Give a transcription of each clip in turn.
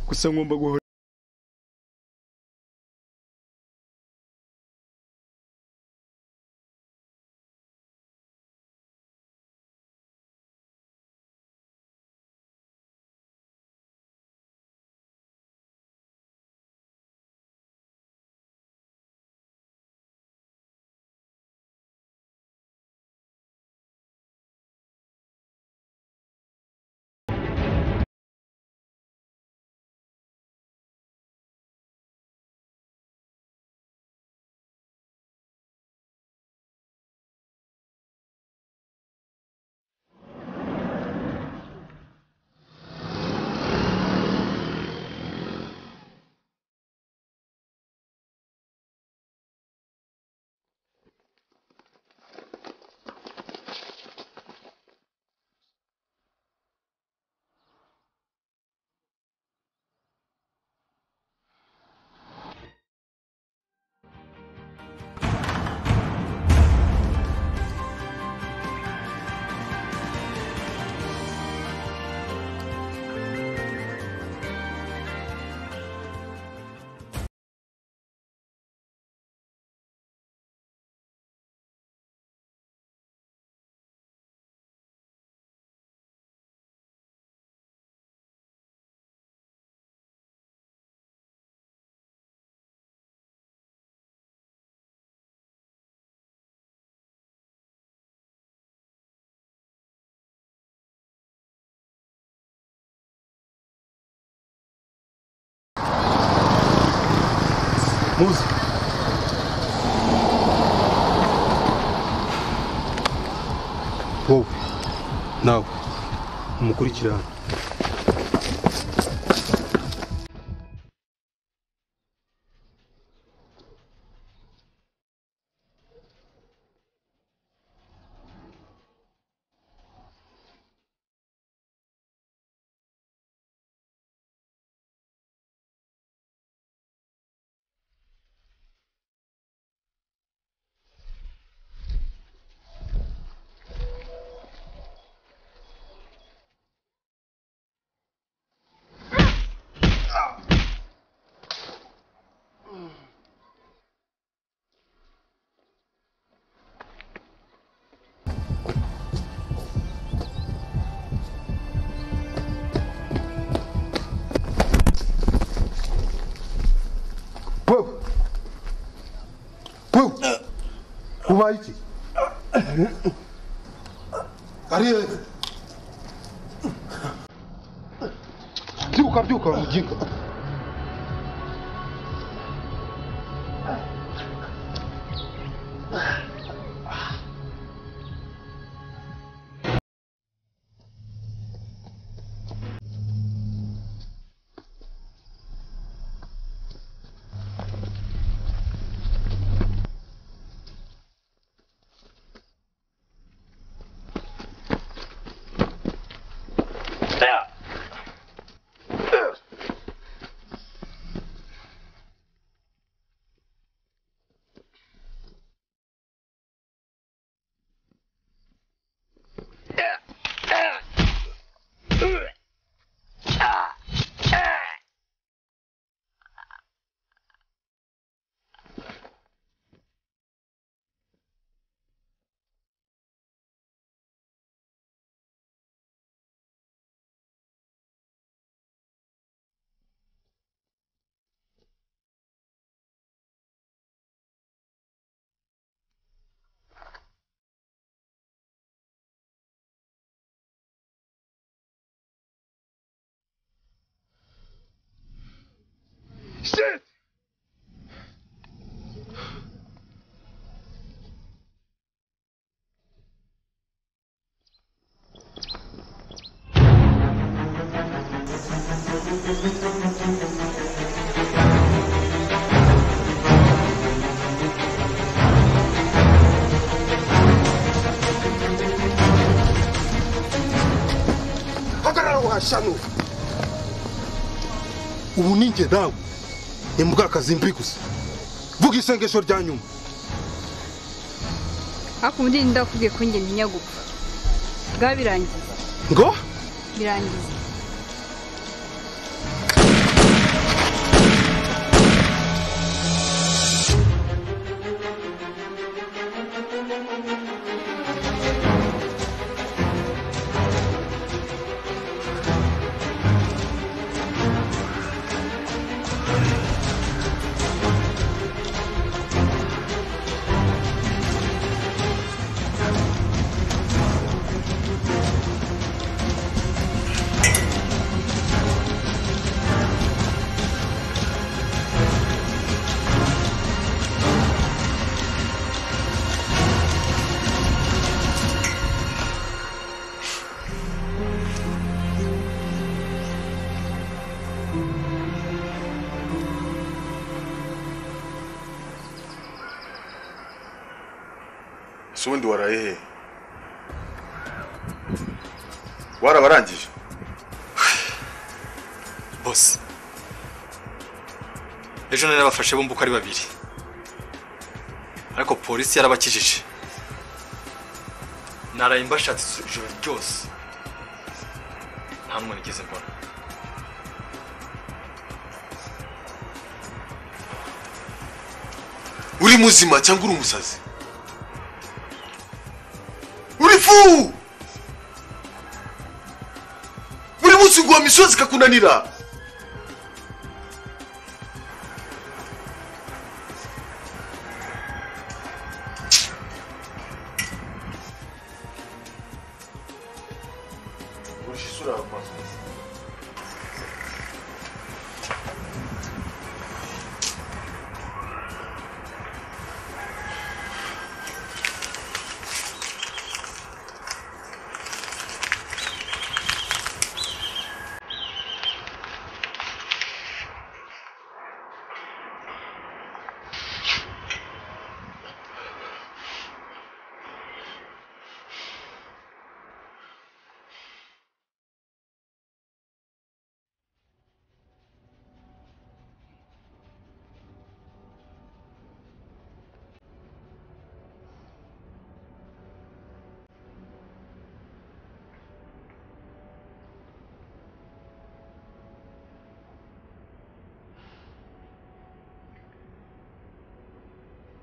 gusa ngomba guhora muzi wowe nawe umukurikirane wowe wowe ubaye iki ari hehe byuka byuka muginga Shit! hagarara washanu ubu ni njye dawe ni mbwakazi mbi gusa vuga isengesho rya nyuma hakundi ndakubwiye ko njye ntinya gupfa bwa birangiza ngo birangiza so ndi warahehe warabarangije bose ejo nari nabafashe bumva uko ari babiri ariko polisi yarabakijije naraye mbashatse ijoro ryose nta n'umwe nigeze mbona uri muzima cyangwa uri umusazi uri fu buri munsi nguha misozi ikakunanira Urisha isura yawe maso.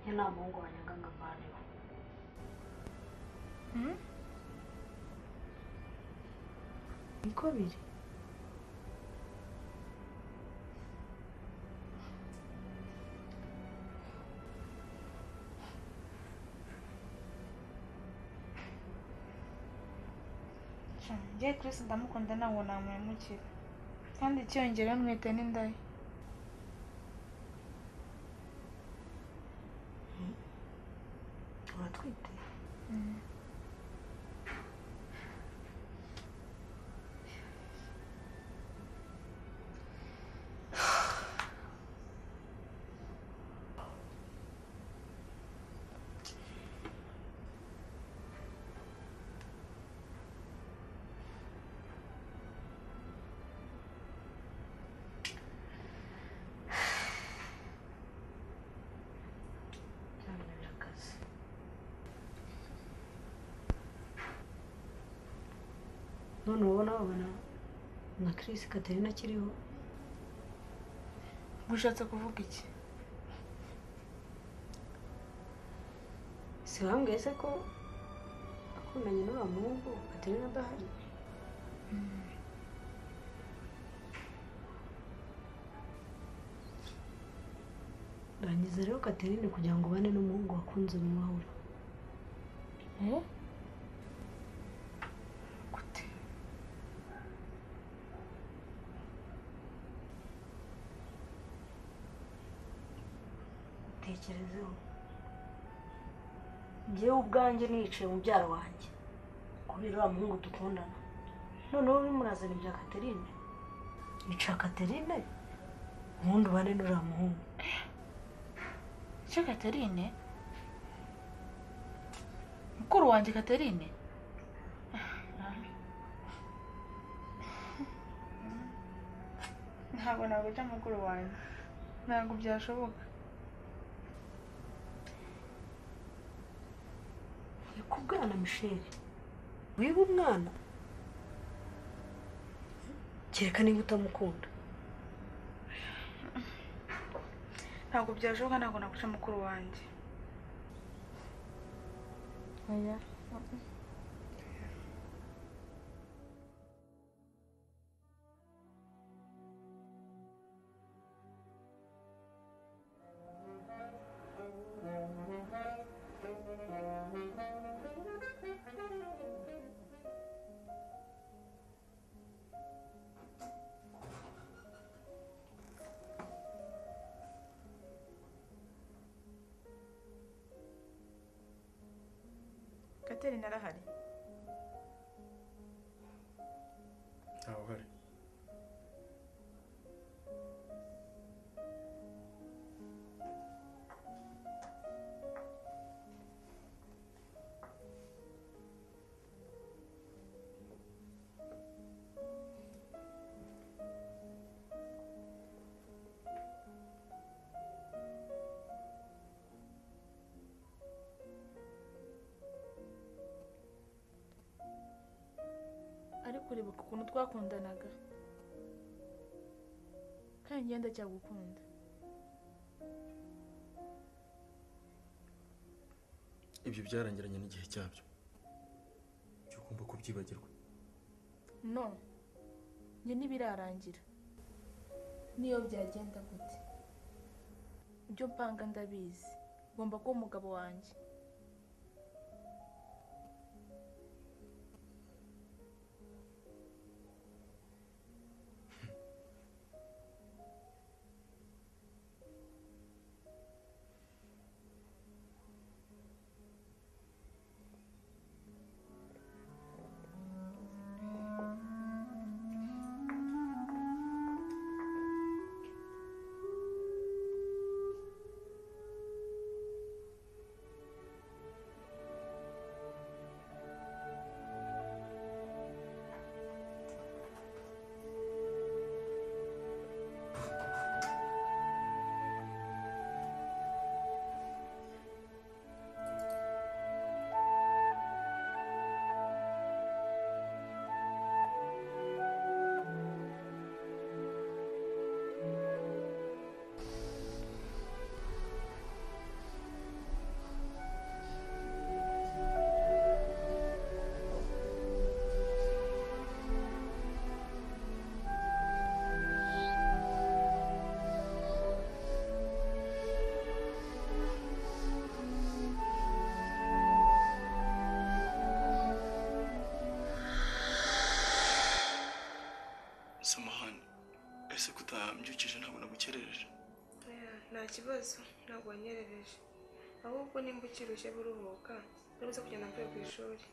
Yeye na Mungu wanyanganga mbali. Niko biri. njye Chris ndamukunda ntabwo namuhemukira kandi icyongereho mwita n'indayi Uratwite? Nta bintu by'akazi. None wowe nababona na Chris Katerina akiriho. gushatse kuvuga iki Si wambwiye se ko akundanye n'uriya muhungu Katerina adahari? Rangiza rero Katerine kugira ngo ubane n'umuhungu wakunze mu mahoro. gute tekerezeho njyewe ubwanjye nicaye mubyara wanjye kubera uriya muhungu dukundana noneho urimo urazana ibya katerine ica katerine ubundi ubane n'uriya muhungu icyo Katerine mukuru wanjye Katerine ntabwo naguca mukuru wanjye ntabwo byashoboka uri ku bwana misheli wiba umwana kereka niba utamukunda ntabwo byashoboka ntabwo naguca mukuru wanjye oya kateri narahari ntawe uhari ariko uribuka ukuntu twakundanaga kandi ngenda cyagukunda ibyo byarangiranye n'igihe cyabyo cyo ugomba kubyibagirwa no njye ntibirarangira niyo byagenda gute ibyo mpanga ndabizi ngomba kuba umugabo wanjye samahani ese kutambyukije ntabwo nagukerereje nta kibazo ntabwo wanyerereje ahubwo nimba ukirushye buruhuka urabuze kujyana mvuye ku ishuri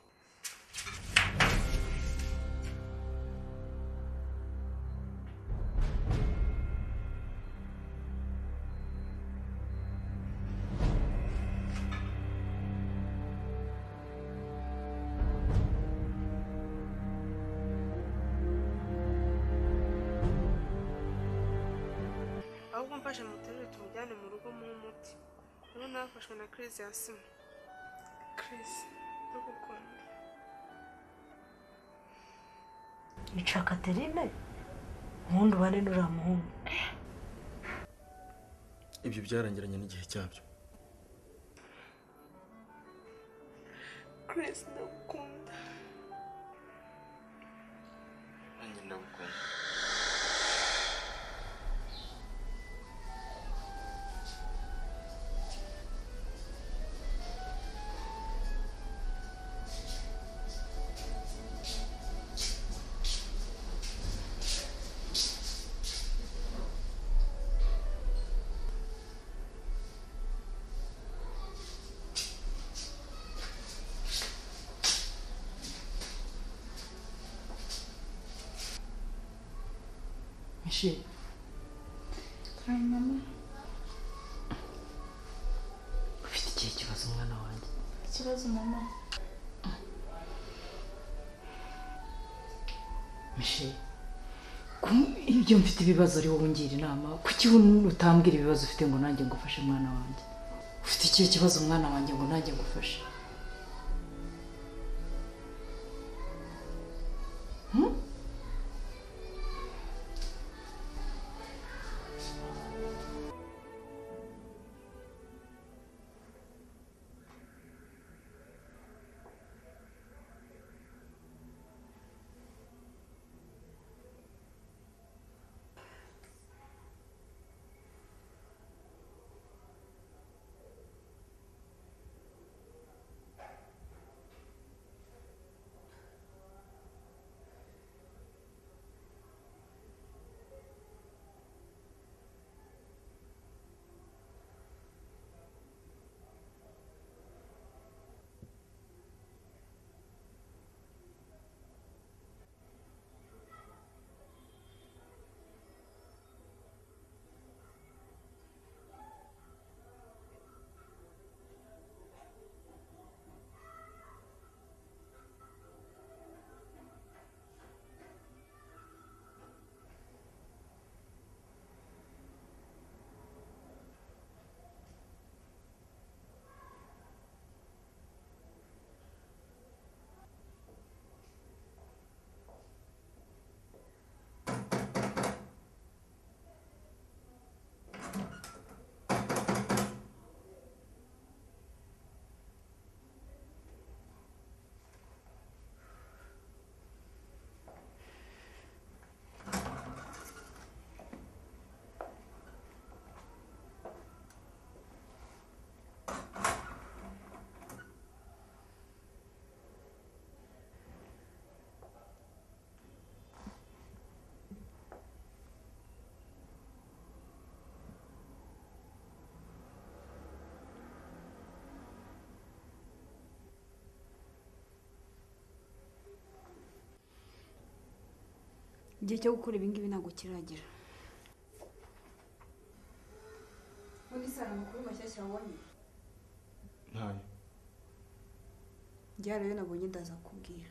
ahubwo mfashe muterure tumujyane mu rugo mu muti urabona hafashwe na kirisi ya sima kirisi ndagukunda yica katerine ubundi ubane n'uriya muhungu ibyo byarangiranye n'igihe cyabyo kirisi ndagukunda nanjye ndagukunda misheri kandi mama ufite ikihe kibazo umwana wanjye ikibazo mama misheri ibyo mfite ibibazo ari wowe ungira inama kuki utambwira ibibazo ufite ngo nanjye ngufashe mwana wanjye ufite ikihe kibazo umwana wanjye ngo nanjye ngufashe igihe cyo gukora ibi ngibi ntabwo kiragera ubundi se hari amakuru mashyashya wabonye ntayo njye hari ayo nabonye ndaza kubwira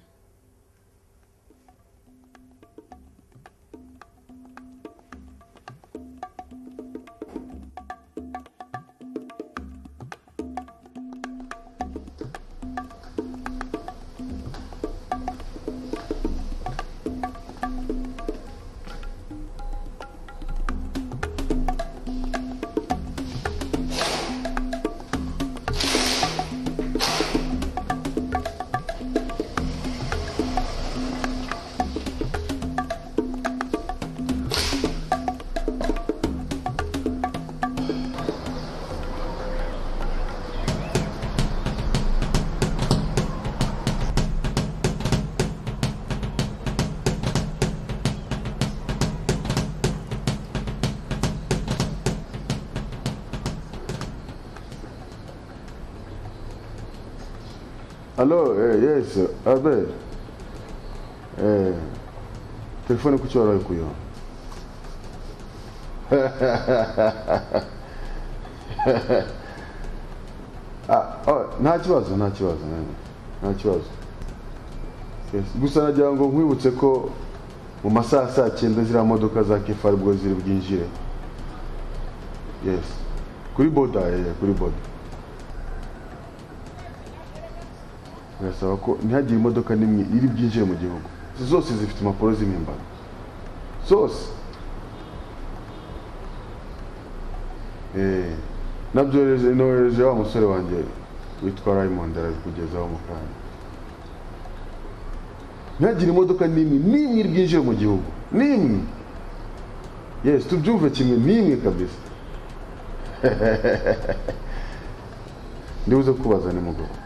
Hello, eh, yes, abe. Eh, telefoni kuki waraye kuyo? ah, oh, nta kibazo nta kibazo nene, nta kibazo yes. Gusa nagira ngo nkwibutse ko mu masaha saa cyenda ziriya modoka za kefa aribwo ziri bwinjire yes kuri boda eh, kuri boda birasaba ko ntihagire imodoka n'imwe iri bwinjire mu gihugu zose zifite impapuro z'impimbano zose Eh, nabyohereje nohereje wa musore wanjye witwa Raymond arabikugezaho mu kanya ntihagire imodoka n'imwe n'imwe iri bwinjire mu gihugu n'imwe yes tubyumve kimwe n'imwe kabisa ndibuze kukubaza nimugoroba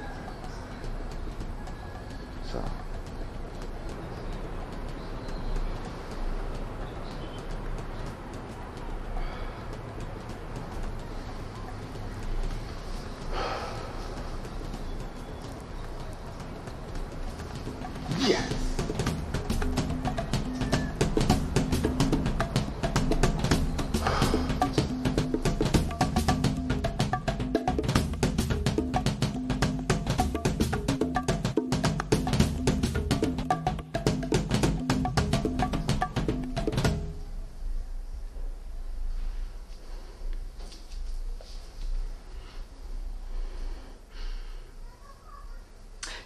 sawa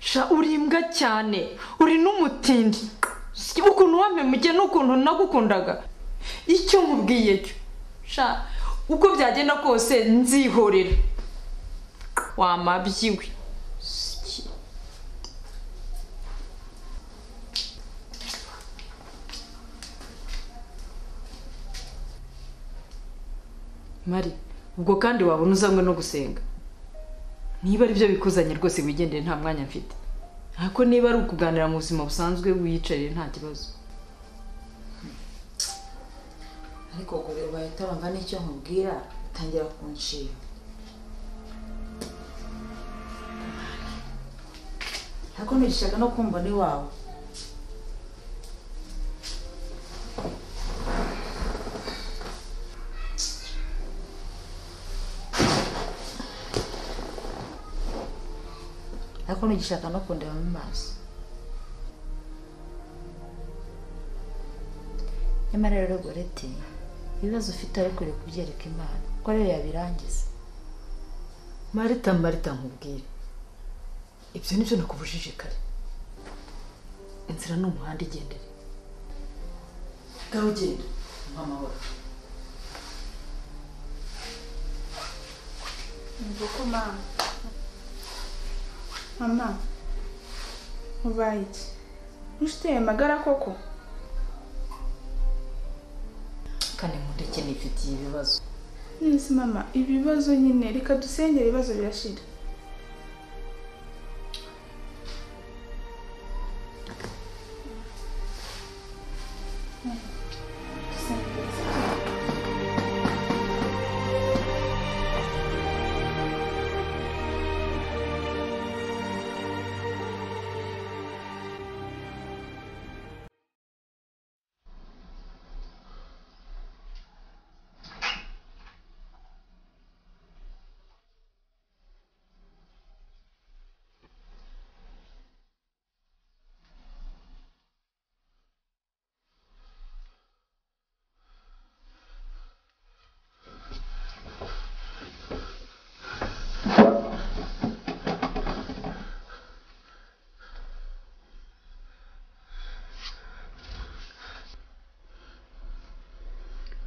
sha uri imbwa cyane uri n'umutindi Si ukuntu wampemuje n'ukuntu nagukundaga icyo nkubwiye cyo sha uko byagenda kose nzihorera wamabyiwe Si. mari ubwo kandi wabona uzanywe no gusenga niba aribyo bikuzanye rwose wigendere nta mwanya mfite ariko niba ari ukuganira mu buzima busanzwe wiyicarire nta kibazo ariko gore urwaye utarumva n'icyo nkubwira utangira kunshiba ariko ntirishaga no kumbona iwawe ariko ntigishaka no kundeba mu maso nyamara rero gorete ibibazo ufite ariko uri kubyereka imana ko rero yabirangiza marita marita nkubwire ibyo nibyo nakubujije kare inzira ni umuhanda igendere ngaho ugenda umuha amahoro nguko mama mama ubaye iki ntituteye magara koko kandi nkundeke nifitiye ibibazo nisi mama ibibazo nyine reka dusengere ibibazo birashira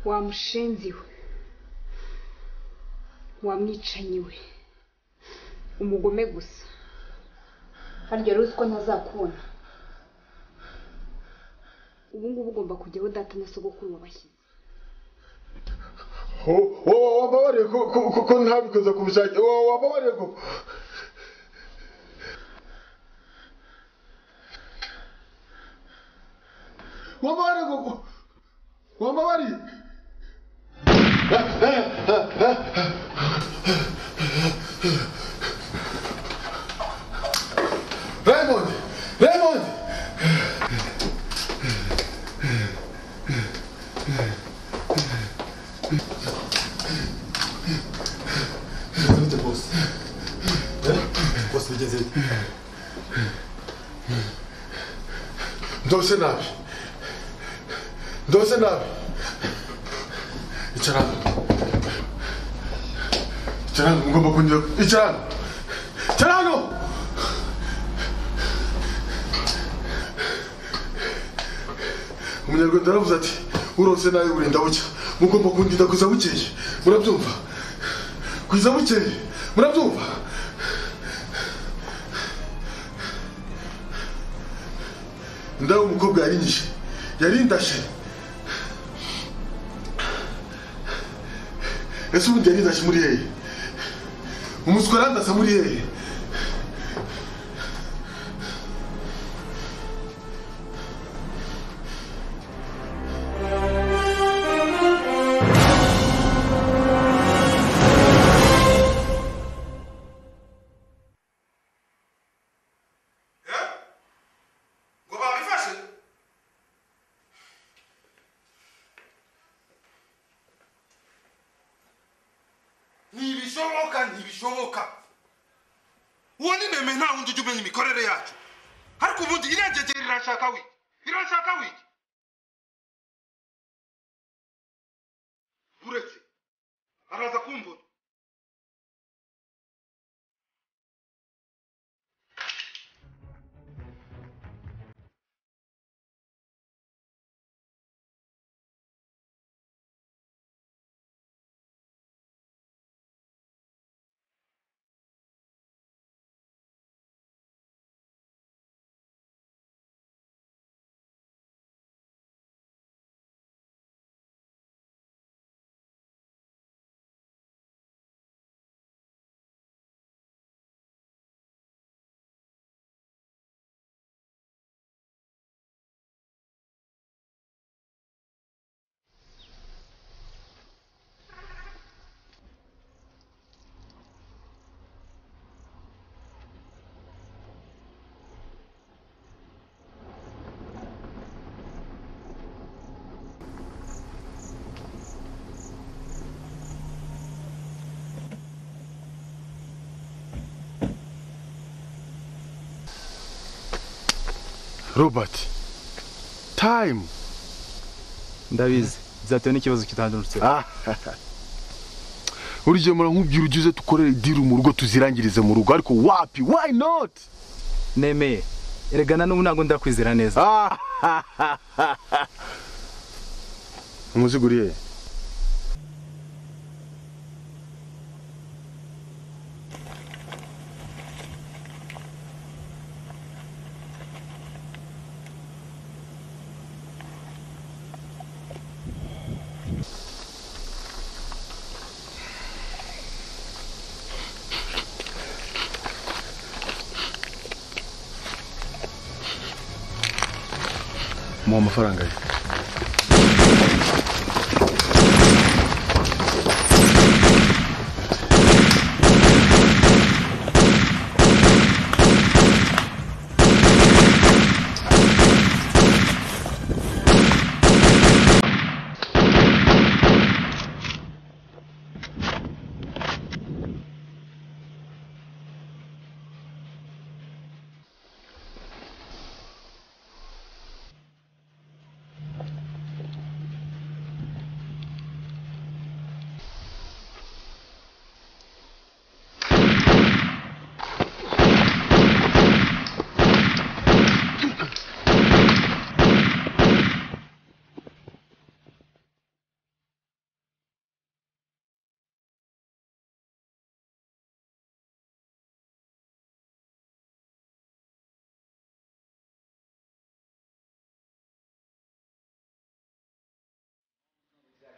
wamushenzi we wamwicanyi we umugome gusa harya rero uzi ko ntazakubona ubu ngubu ugomba kujya aho data na sogokuru wabashyize wowe wababariye ko ntabikoze ku bushake wowe wababariye ko wababariye ko wababariye Raymond! Raymond! Nzabite boss. Eh? Boss bigeze bite? Ndose nabi. Ndose nabi. Icara hano. Icara hano, ngomba kunyura. Icara hano. Icara hano! umunyarwanda aravuze ati urose nawe burinda bucya mugomba kundinda kuza bukeye murabyumva kuza bukeye murabyumva ndawe umukobwa yarinyishe yarindashe ese ubundi yarindashe muri hehe umuswa arandasa muri hehe ngo babifashe ntibishoboka ntibishoboka uwo ni meme nta wundi ujya umenya imikorere yacu ariko ubundi irengegera irashaka wiki irashaka wiki uretse araza kumbura robert time ndabizi bizatewe n'ikibazo kitandurutse buri gihe murankubwira ujye uze dukorere diri mu rugo tuzirangirize mu rugo ariko wapi why not nemeye erega na n'ubu ntabwo ndakwizera neza umuzigo uri hehe muha amafaranga ye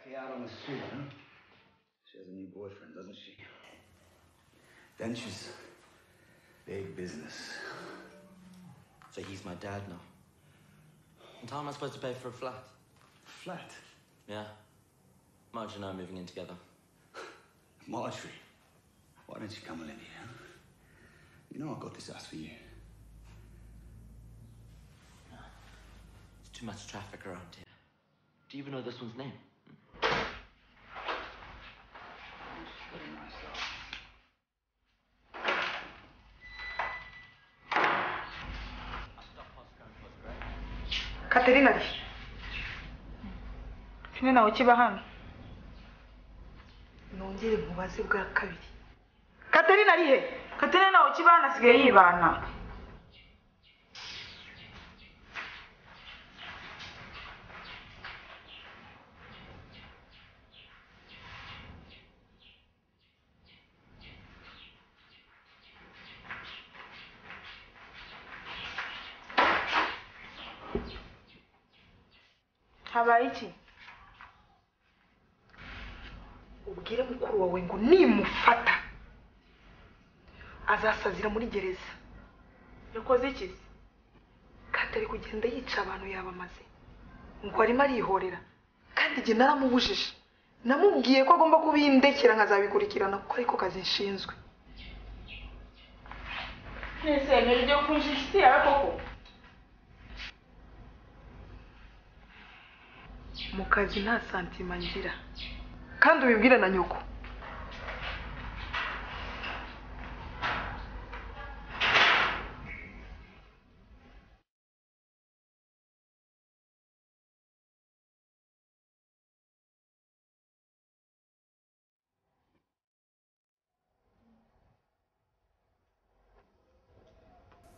Hey, out on the street, huh? She has a new boyfriend, doesn't she? Then she's big business. So he's my dad now. And how am I supposed to pay for a flat? Flat. Yeah. Marge and I are moving in together. Marjorie, why don't you come and live here? huh? You know I got this house for you. There's too much traffic around here. Do you even know this one's name? katerina kimwe nawe kiba hano nongere mubaze bwa kabiri katerina ari he katerina nawe kiba hano asigaye yibana habaye iki ubwire mukuru wawe ngo nimufata azasazira muri gereza yakoze iki se katari kugenda yica abantu yabamaze ngo arimo arihorera kandi igihe naramubujije namubwiye ko agomba kubindekera nkazabikurikirana kuko ariko kazi nshinzwe mwese niryo kunjisha isi yawe koko mu kazi nta santima ngira kandi ubibwire na nyoko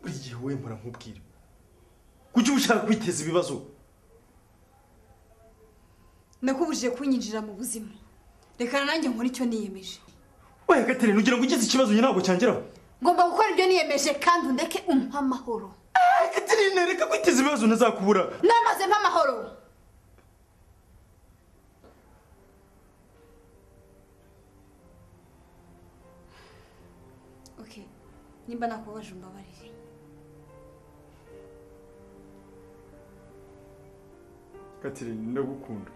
buri gihe wowe mpora nkubwira kuki uba ushaka kwiteza ibibazo nakubujije kunyinjira mu buzima reka nanjye nkora icyo niyemeje wehe katerine ugira ngo ugize ikibazo njye ntabwo cyangeraho ngomba gukora ibyo niyemeje kandi undeke umpa amahoro katerine reka kwiteza ibibazo ntazakubura namaze mpa amahoro Okay, nimba nakubabaje umbabarire katerine ndagukunda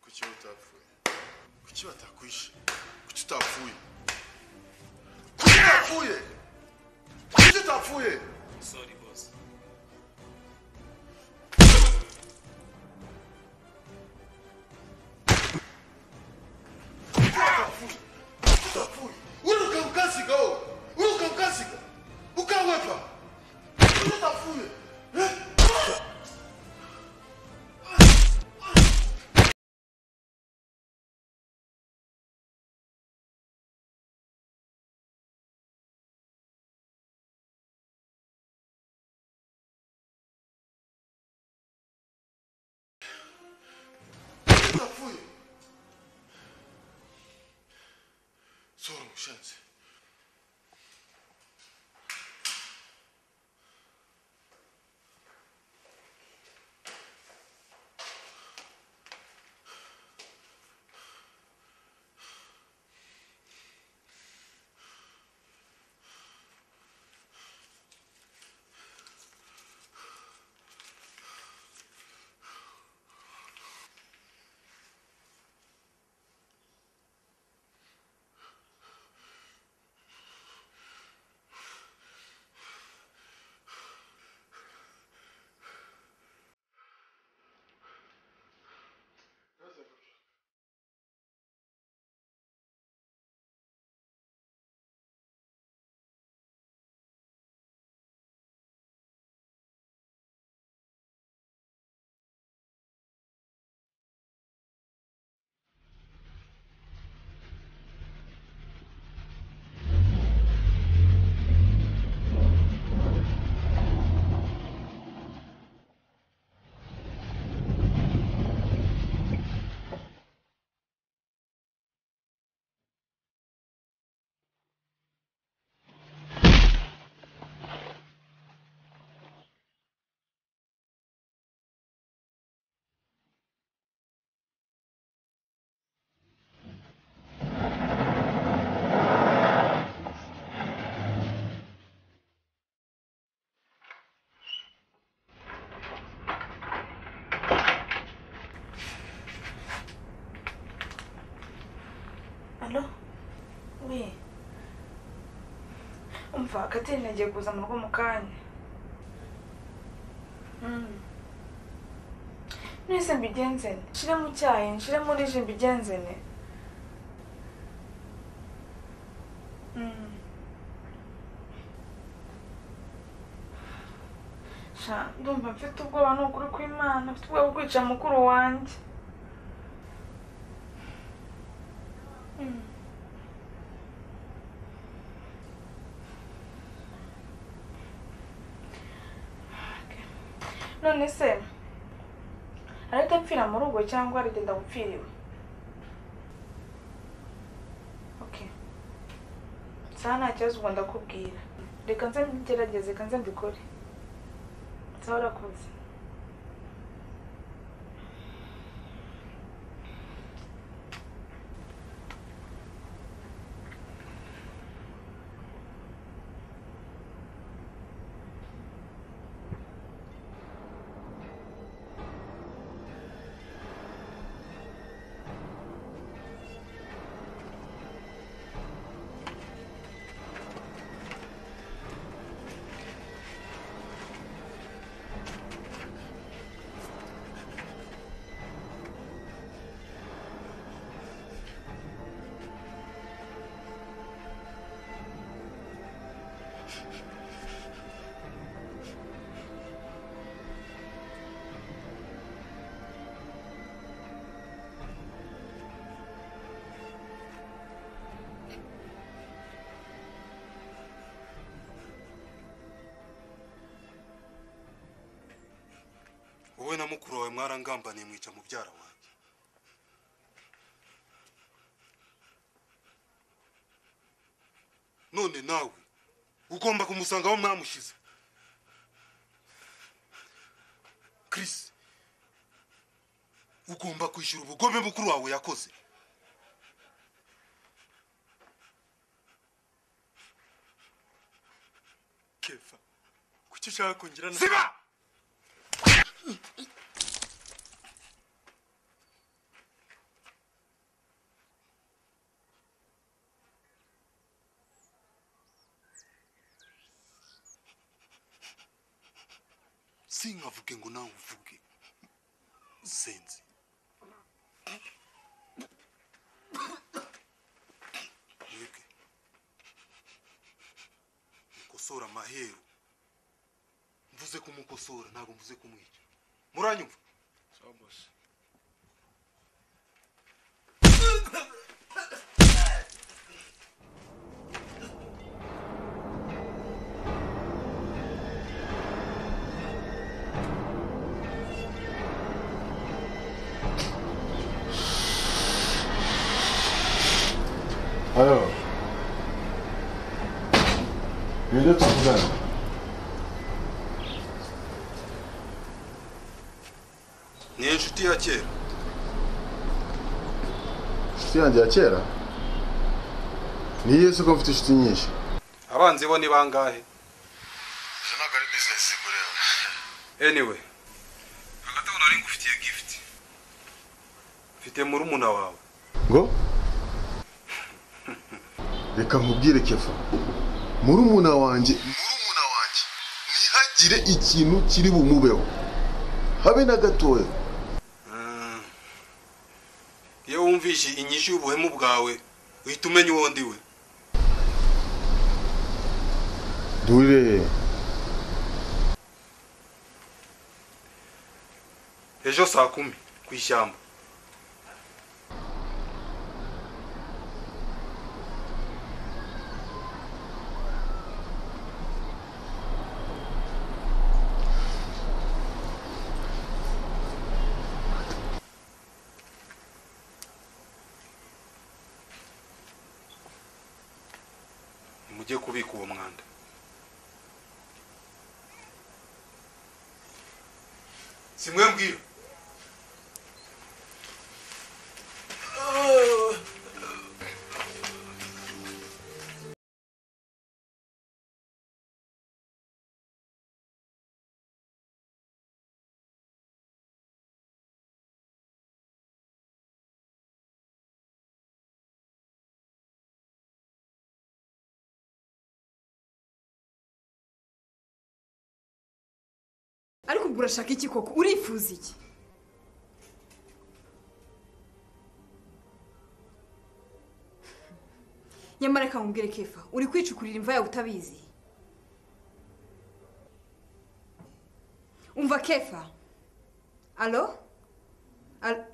kuki wowe utapfuye kuki batakwishe kuki utapfuye kuki utapfuye kuki utapfuye Sorry, boss. uruka ukasiga wowe uruka ukasiga ukawepa kuki utapfuye Eh? utapfuye sora mushenzi alo we umva kateri nagiye kuza mu rugo mu kanya Mm. mwese mbigenze nte nshire mu cyayi nshire muri ji mbigenze nte Mm. sha ndumva mfite ubwoba ni ukuri kw'imana mfite ubwoba bwo kwica mukuru wanjye Mm. Okay. none se arahita apfira mu rugo cyangwa aragenda gupfiriwe okay saa nta kibazo ubwo ndakubwira reka nze mbigerageze reka nze mbikore nsa urakoze wowe na mukuru wawe mwarangambaniye mwica mubyara wanjye none nawe ugomba kumusanga aho mwamushyize Chris ugomba kwishyura ubugome mukuru wawe yakoze Kefa kuki ushaka kongera na Ziba! sinkavuge ngo nawe uvuge senzi mwebwe mukosora amaheru mvuze kumukosora ntabwo mvuze kumwica muranyumva Alors, les deux tuvugana ni inshuti ya kera inshuti yanjye ya kera ni yesu ko mfite inshuti nyinshi abanzi bo ni bangahe izo ntabwo ari bizinesi ikorera anyway hagati aho nari ngufitiye gift mfite murumuna wawe ngo reka nkubwire kefa murumuna wanjye murumuna wanjye ntihagire ikintu kiri bumubeho habe na gatoya iyo wumvishe inyishu y'ubuhemu bwawe uhita umenya uwo ndiwe dure ejo saa kumi ku ishyamba mujye kubika uwo mwanda simwe mbwira ariko ubwo urashaka iki koko urifuza iki nyamara reka nkubwire kefa uri kwicukurira imva yawe utabizi umva kefa alo Al-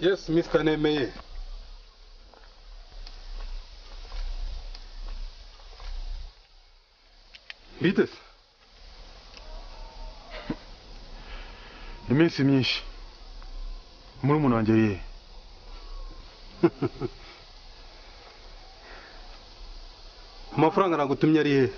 yes mr nemeye mbite se iminsi myinshi muri wanjye ye amafaranga nagutumye ari hehe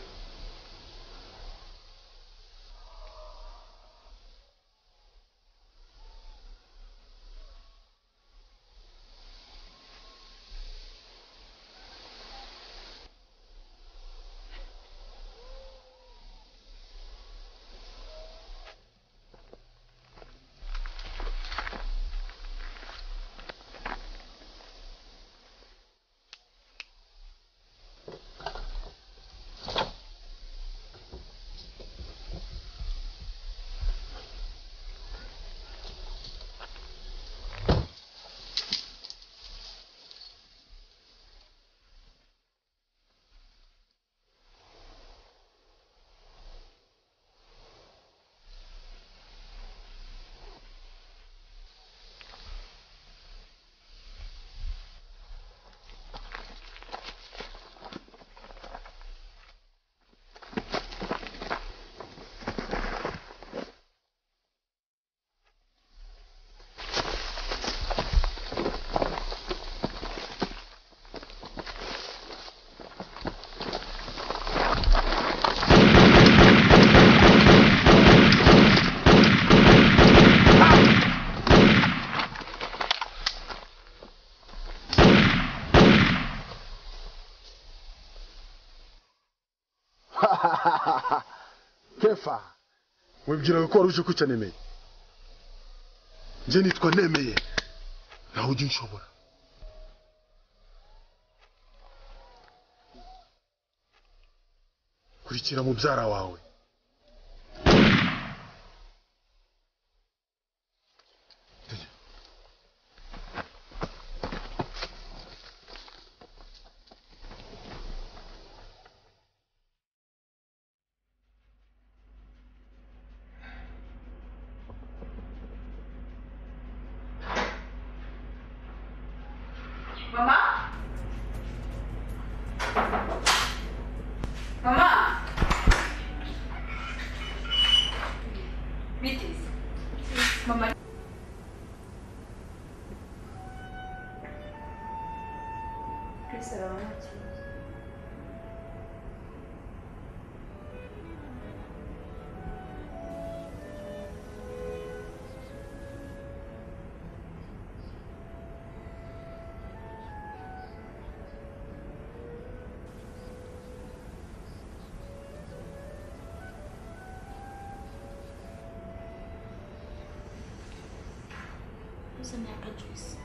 kefa wibwiraga ko wari uje kwica nemeye njye nitwa nemeye nawe ujye unshobora kurikira mubyara wawe mama mama biteze mama Chris arabona ikibazo uzane ya kajwisi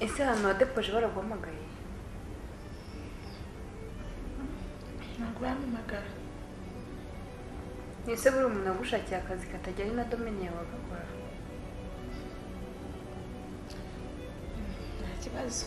ese ahantu wadepoje baraguhamagaye ntabwo bampamagara ese buri umuntu agushakiye akazi katajya ari na domini yawe agakora nta kibazo